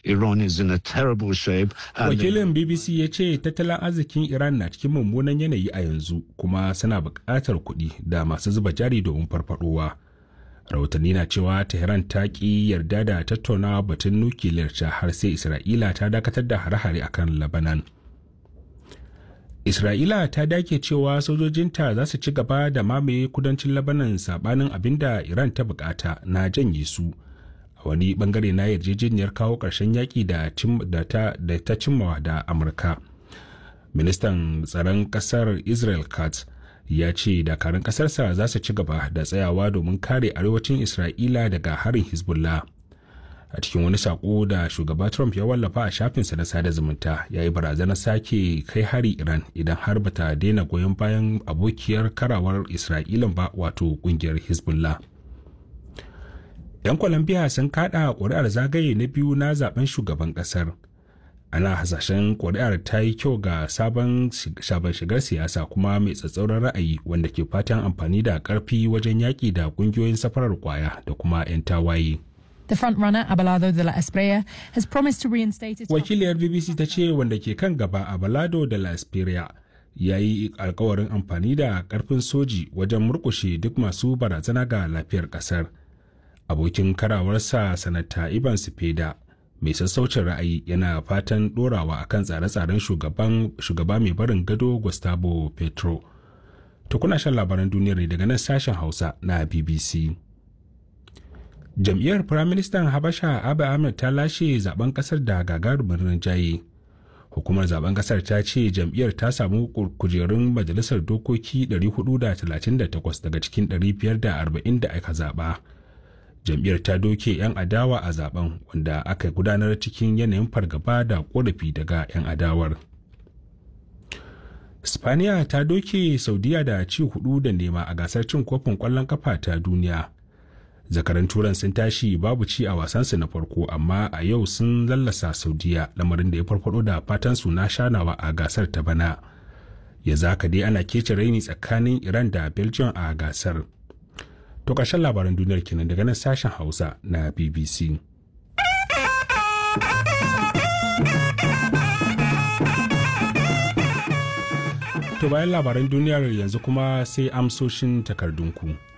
Iran is in a terrible shape. Wakilin BBC ya ce tattalin arzikin Iran na cikin mummunan yanayi a yanzu kuma suna buƙatar kuɗi da masu zuba jari domin farfadowa. Rahotanni na cewa Tehran ta ƙi yarda da tattaunawa batun nukiliyar ta har sai Isra'ila ta dakatar da hare-hare akan Lebanon. Isra'ila ta dake cewa sojojinta za su ci gaba da mamaye kudancin Lebanon sabanin abin da Iran ta bukata na janye su. A wani bangare na yarjejeniyar kawo ƙarshen yaƙi da ta cimmawa da Amurka. Ministan tsaron ƙasar Israel Katz ya ce dakarun ƙasarsa za su ci gaba da tsayawa domin kare arewacin Isra'ila daga harin Hezbollah. a cikin wani sako da shugaba trump ya wallafa a shafinsa na sada zumunta ya yi barazanar sake kai hari iran idan har bata daina goyon bayan abokiyar karawar isra'ilan ba wato kungiyar hezbollah yan colombia sun kada ƙuri'ar zagaye na biyu na zaben shugaban ƙasar ana hasashen ƙuri'ar ta yi kyau ga sabon shigar siyasa kuma mai tsatsauran ra'ayi wanda ke fatan amfani da ƙarfi wajen yaƙi da ƙungiyoyin safarar kwaya da kuma 'yan tawaye. The frontrunner Abelardo de la Espriella has promised to reinstate its Wakiliyar BBC ta ce wanda ke kan gaba Abelardo de la Espriella ya yi alkawarin amfani da karfin soji wajen murkushe duk masu barazana ga lafiyar kasar. Abokin karawarsa sanata Ivan Sipeda mai sassaucin ra'ayi yana fatan dorawa akan tsare-tsaren shugaba mai barin gado Gustavo Petro. Tukuna shan labaran duniyar ne daga nan sashen Hausa na BBC. jam'iyyar firaministan habasha abu ahmed ta lashe zaben kasar da gagarumin rinjaye hukumar zaben kasar ta ce jam'iyyar ta samu kujerun majalisar dokoki 438 daga cikin 540 da aka zaba jam'iyyar ta doke 'yan adawa a zaben wanda aka gudanar cikin yanayin fargaba da korafi daga 'yan adawar spaniya ta doke saudiya da ci hudu da nema a gasar cin kofin kwallon kafa ta duniya zakaran turan sun tashi babu ci a wasansu na farko amma a yau sun lallasa saudiya lamarin da ya farfado da fatan su na shanawa a gasar ta bana ya zaka dai ana kece raini tsakanin iran da belgium a gasar to ƙarshen labaran duniyar kenan daga nan sashen hausa na bbc to bayan labaran duniyar yanzu kuma sai amsoshin takardunku.